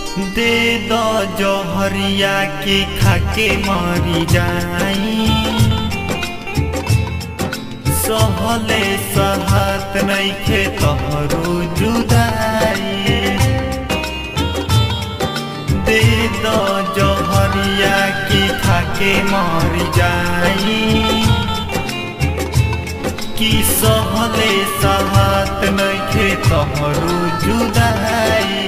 दे दो जौहरिया के खाके मरी जाई सहले सहत नइखे तोहरो जुदाई दे दो जौहरिया के खाके मरी जाई कि सहले सहत नइखे तोहरो जुदाई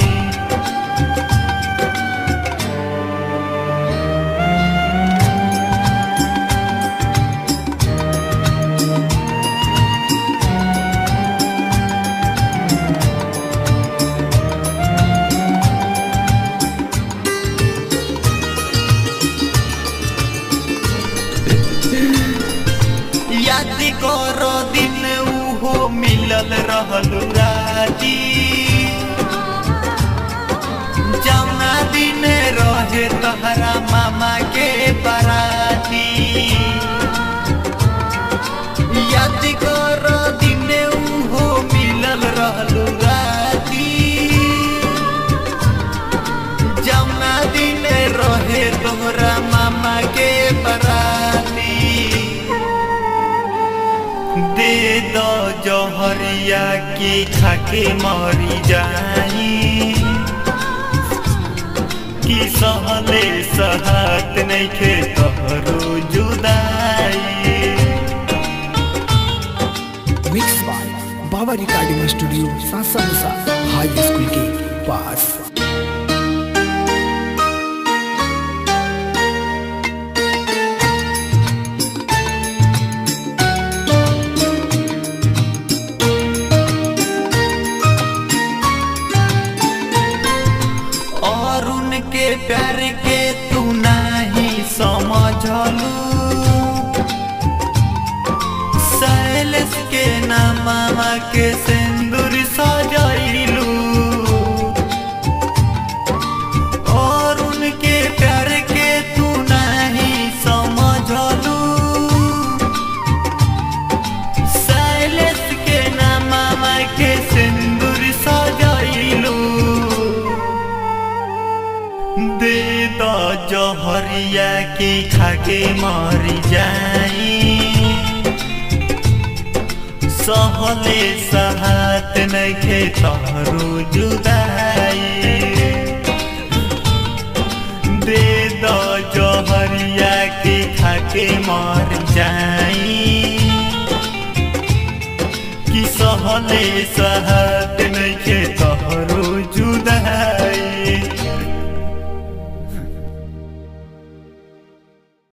याद करो दिन उहो मिलल रहल राती जौना दिन रहे तहरा मामा के बराती याद करो दिन उहो मिलल रहल राती जौना दिन रहे तोहरा मामा के बराती दे दो जौहरिया के खाके मरी जाई कि सहले सहत नइखे तोहरो जुदाई mix by Baba recording studio Sasa Musa high school के पास और उनके प्यार के तू नहीं समझलू सैलेस के नामा के सिंदूर सजैलू और उनके प्यार के तू नहीं समझलू सैलेस के नामा के सिंदूर सजैलू दे दो जौहरिया के खाके मरी जाई सहले सहत नइखे तोहरो जुदाई दे दो जौहरिया के खाके मर जाई कि सहले सहत